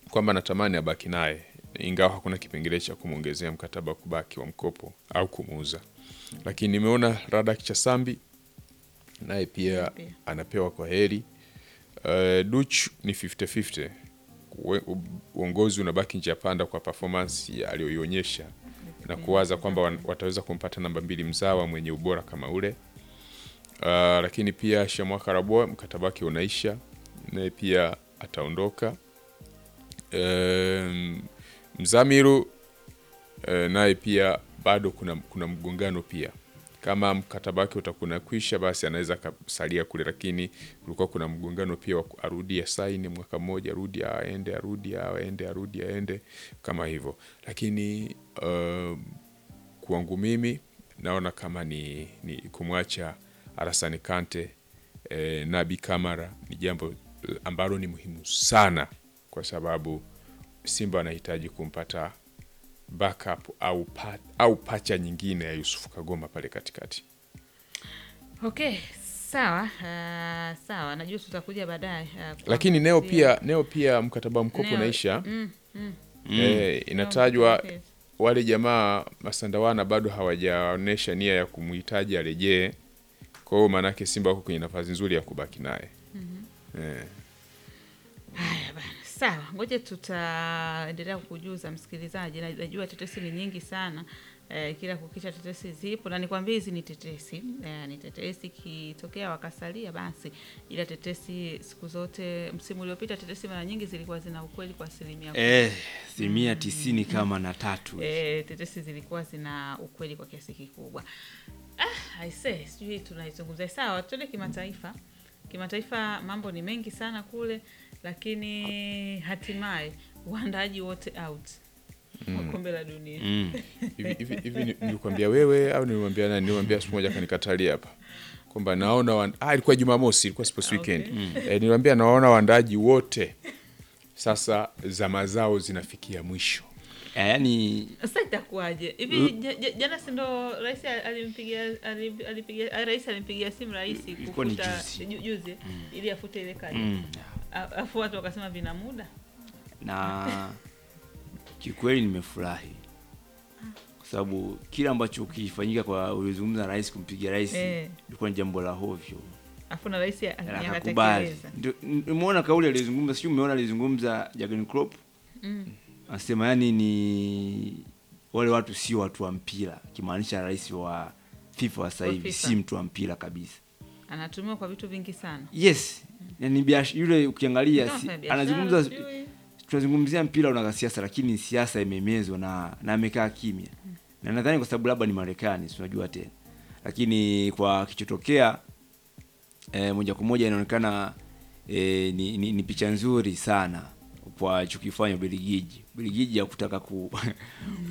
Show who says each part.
Speaker 1: kwamba natamani abaki naye ingawa hakuna kipengele cha kumwongezea mkataba wa kubaki wa mkopo au kumuuza, lakini nimeona Radak Chasambi naye pia
Speaker 2: Pia.
Speaker 1: anapewa kwa heri. Uh, Duch ni 50-50. Uwe- u- Uongozi unabaki njia panda kwa performance ya aliyoionyesha na kuwaza kwamba wan- wataweza kumpata namba mbili mzawa mwenye ubora kama ule. Uh, lakini pia Shamwaka Raboa mkataba wake unaisha, naye pia ataondoka. Um, Mzamiru uh, naye pia bado kuna, kuna mgongano pia kama mkataba wake utakuwa kwisha, basi anaweza akasalia kule, lakini kulikuwa kuna mgongano pia wa ku- arudi asaini mwaka mmoja, arudi aende, arudi aende, arudi aende kama hivyo. Lakini um, kwangu mimi naona kama ni, ni kumwacha Arasani Kante eh, Nabi Kamara ni jambo ambalo ni muhimu sana, kwa sababu Simba anahitaji kumpata backup au, pa, au pacha nyingine ya Yusufu Kagoma pale katikati.
Speaker 2: Okay, sawa uh, sawa, najua tutakuja baadaye uh,
Speaker 1: Lakini Neo
Speaker 2: kuangazia-
Speaker 1: pia Neo pia mkataba wa mkopo
Speaker 2: Neo,
Speaker 1: unaisha.
Speaker 2: mm, mm.
Speaker 1: Eh, inatajwa
Speaker 2: Okay.
Speaker 1: wale jamaa Masandawana bado hawajaonyesha nia ya kumhitaji arejee. Kwa hiyo maanake Simba wako kwenye nafasi nzuri ya kubaki naye. Eh,
Speaker 2: Haya bana, sawa, ngoja tutaendelea kukujuza msikilizaji. Na- Najua tetesi ni nyingi sana eh, kila kukicha tetesi zipo, na nikwambia hizi ni tetesi eh, ni tetesi. Ikitokea wakasalia basi, ila tetesi siku zote, msimu uliopita tetesi mara nyingi zilikuwa zina ukweli kwa asilimia kubwa.
Speaker 3: Eh, asilimia tisini kama na tatu
Speaker 2: Eh, tetesi zilikuwa zina ukweli kwa kiasi kikubwa. Ah, aise, sijui tunaizungumzia. Sawa, tuende kimataifa. Kimataifa mambo ni mengi sana kule, lakini hatimaye waandaaji wote out wa kombe la dunia.
Speaker 3: mm.
Speaker 1: hivi hivi hivi ni- nilikwambia wewe au nilimwambia nani? Nilimwambia siku moja kanikatalia hapa kwamba naona wan... ah, ilikuwa Jumamosi, ilikuwa sports
Speaker 2: Okay.
Speaker 1: weekend. Eh, nilimwambia naona waandaaji wote sasa zama zao zinafikia mwisho.
Speaker 3: Eh, yaani
Speaker 2: Sasa itakuwaje hivi? ja- ja- Jana si ndo rais alimpigia ali- alipigia ah, rais alimpigia simu rais
Speaker 3: Ilikuwa ni
Speaker 2: kufuta
Speaker 3: juzi.
Speaker 2: ju- juzi ili afute ile kadi,
Speaker 3: mm.
Speaker 2: A- afu watu wakasema vina muda
Speaker 3: na kikweli nimefurahi kwa sababu kile ambacho kilifanyika kwa ulizungumza na rais kumpigia rais
Speaker 2: Eh.
Speaker 3: ilikuwa ni jambo la hovyo
Speaker 2: afu na rais
Speaker 3: Na akakubali
Speaker 2: akatekeleza.
Speaker 3: Ndio, nimeona kauli alizungumza sijui umeona alizungumza Jurgen Klopp
Speaker 2: Mm.
Speaker 3: anasema yani ni wale watu sio watu wa mpira kimaanisha rais wa FIFA wa sasa
Speaker 2: Wa
Speaker 3: hivi
Speaker 2: FIFA.
Speaker 3: si mtu wa mpira kabisa
Speaker 2: anatumiwa kwa vitu vingi sana
Speaker 3: yes yani biash, yule ukiangalia
Speaker 2: Kama
Speaker 3: si,
Speaker 2: fanya biashara,
Speaker 3: anazungumza
Speaker 2: sijui.
Speaker 3: tunazungumzia mpira una siasa lakini siasa imemezwa na na amekaa kimya na nadhani kwa sababu labda ni Marekani si unajua tena lakini kwa kichotokea e, moja kwa moja inaonekana e, ni, ni, ni picha nzuri sana kwa chukifanya Ubelgiji Ubelgiji ya kutaka ku